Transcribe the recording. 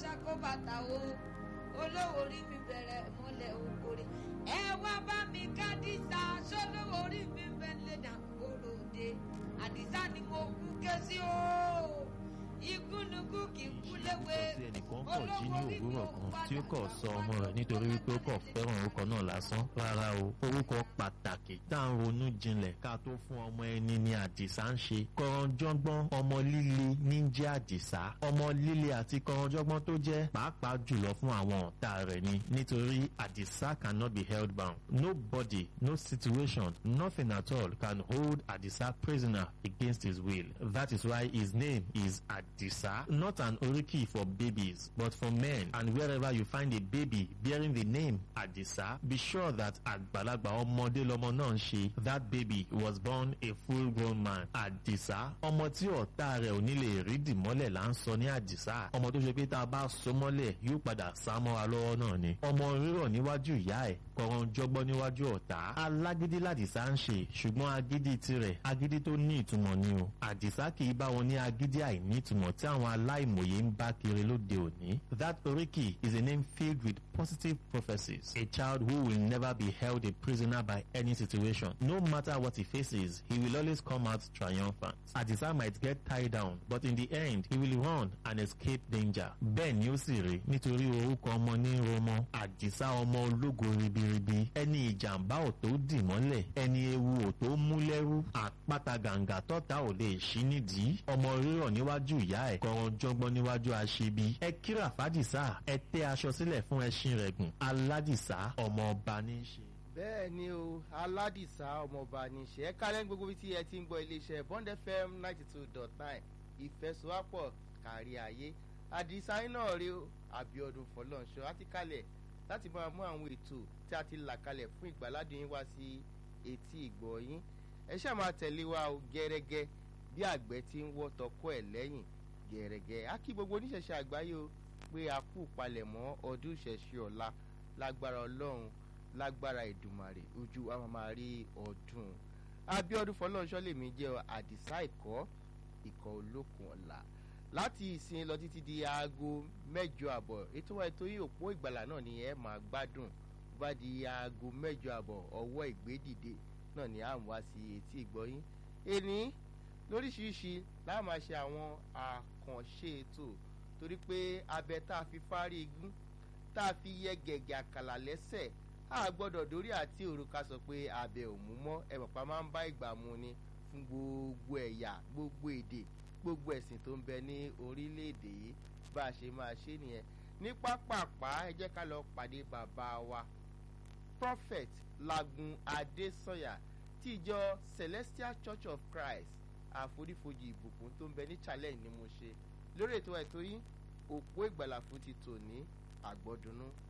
ká kó bàtà o olówó orí mi bẹ̀rẹ̀ mọ́lẹ̀ òkòrè ẹ wá bá mi ká dísà sólówó orí mi bẹ̀lẹ̀ dàgbòrò dé àdìsá ni mo kú ké sí o igúnnugún kì í kú léwe tí ẹnìkan kọ̀ jí ní òwúrọ̀ kan tí ó kọ̀ sọ ọmọ rẹ̀ nítorí wípé ó kọ̀ fẹ́ràn orúkọ náà lásán rárá o orúkọ pàtàkì tá à ń ronú jinlẹ̀ ká tó fún ọmọ ẹni ní àdìsá ń ṣe kọ̀rọ̀jọ́gbọ́n ọmọ líle ní jẹ́ àdìsá ọmọ líle àti kọ̀rọ̀jọ́gbọ́n tó jẹ́ pàápàá jùlọ fún àwọn ọ̀tá rẹ̀ ni nítorí àdìsá cannot be held bound nobody no situation nothing at all can hold àdìsá prisoner against his will that is why his name is àdìsá not an oriki for babies but for men and wherever you find a baby bearing the name àdìsá be sure that àgbàlagbà ọmọdé lọmọ náà ń ṣe that baby was born a full grown man àdìsá ọmọ tí ọ̀tá rẹ̀ ò ní lè rí dìmọ́lẹ̀ là ń sọ ní àdìsá ọmọ tó ṣe pé tá a bá so mọ́lẹ̀ yóò padà sá mọ́ra lọ́wọ́ náà ni ọmọ rírọ̀ níwájú ìyá ẹ̀ kọ̀ọ̀rọ̀ jọgbọ́n níwájú ọ̀tá alágídí làdìsá ń ṣe ṣùgbọ́n agídí tirẹ̀ agídí tó ní ìtumọ̀ ni o àdìsá kì í bá wọn ní agídí àìní ìtumọ̀ tí àwọn aláìmọ̀ye ń bá kiri lóde òní that oriki is a name filled with positive prophecies a child who will never be held a prisoner by any situation no matter what he faces he will always come out triumphant àdìsá might get tied down but in the end he will run and escape danger bẹ́ẹ̀ ni ó sì rí nítorí orúkọ ọmọ ní romọ àdìsá ọmọ ológo ribiribi ẹni ìjàmbá ò tó dì mọ́lẹ̀ ẹni ewu ò tó mú lẹ́rú àpáta gàǹgà tọ́ta ò lè ṣí nídìí ọmọ rírọ̀ níwájú ìyá ẹ̀ kọ̀ọ̀rọ̀ jọgbọ́n níwájú aṣebi ẹ kíra fàdìsá ẹ tẹ́ aṣọ sílẹ̀ fún ẹṣin rẹ̀ gùn aládìsá ọmọ ọba ní í ṣe. bẹ́ẹ̀ ni o aládìsá ọmọọba ní ṣe é kálẹ̀ ní gbogbo ibi tí ẹ ti ń gbọ́ iléeṣẹ́ bond fm ninety two dot nine ìfẹsowápọ̀ kárí ayé àdìsá náà rí o àbíọdún fọlọ́nṣọ́ àti kalẹ̀ láti máa mú àwọn ètò tí a ti là kalẹ̀ fún ìgbàládùn yín wá sí etí ìgbọ́ yín ẹ ṣáà máa tẹ̀lé wa o gẹ́rẹ́gẹ́ bí àgbẹ̀ ti ń wọ́ tọkọ ẹ̀ lẹ́yìn gẹ̀rẹ́gẹ́ á kí gbogbo oníṣẹ̀ṣẹ̀ àgbáyé o pé a kú palẹ̀mọ́ ọdún ìṣẹ̀ṣẹ̀ ọ̀la lágbára ọlọ́run lágbára ìdùmàrè ojú wa máa rí ọdún abiodun fọlọ́nṣọ́ lèmi jẹ́ àdìsá ìkọ́ ìkọ́ olókun ọ̀la láti ìsìn lọ títí di aago mẹ́jọ àbọ̀ ètò wa ètò yìí òpó ìgbàlà náà ni ẹ máa gbádùn bá di aago mẹ́jọ àbọ̀ ọwọ́ ìgbédìde náà ni à ń wá sí etí ìgbọ́yín ẹni lóríṣiríṣi láà máa ṣe àwọn àkànṣe ètò torí pé abẹ tá a fi fárí igún tá a fi yẹ gẹ̀gẹ̀ àkàlà lẹ́sẹ̀ a gbọ́dọ̀ dórí àti òrùka sọ pé abẹ ò mú mọ́ ẹ̀pọ̀pá máa ń bá ìgbà mu ni fún gbogbo ẹ̀yà gbogbo èdè gbogbo ẹ̀sìn tó ń bẹ ní orílẹ̀-èdè yìí bá a ṣe máa ṣe nìyẹn ní pápápá ẹ jẹ́ ká lọ pàdé bàbá wa prophet lagun adesanya tí ìjọ celestial church of christ àforífojì ìbùkún tó ń bẹ ní challenge ni mo ṣe lórí ètò ẹ̀tọ́ yìí òpó ìgbàlà fún ti tò ní àgbọ̀dúnú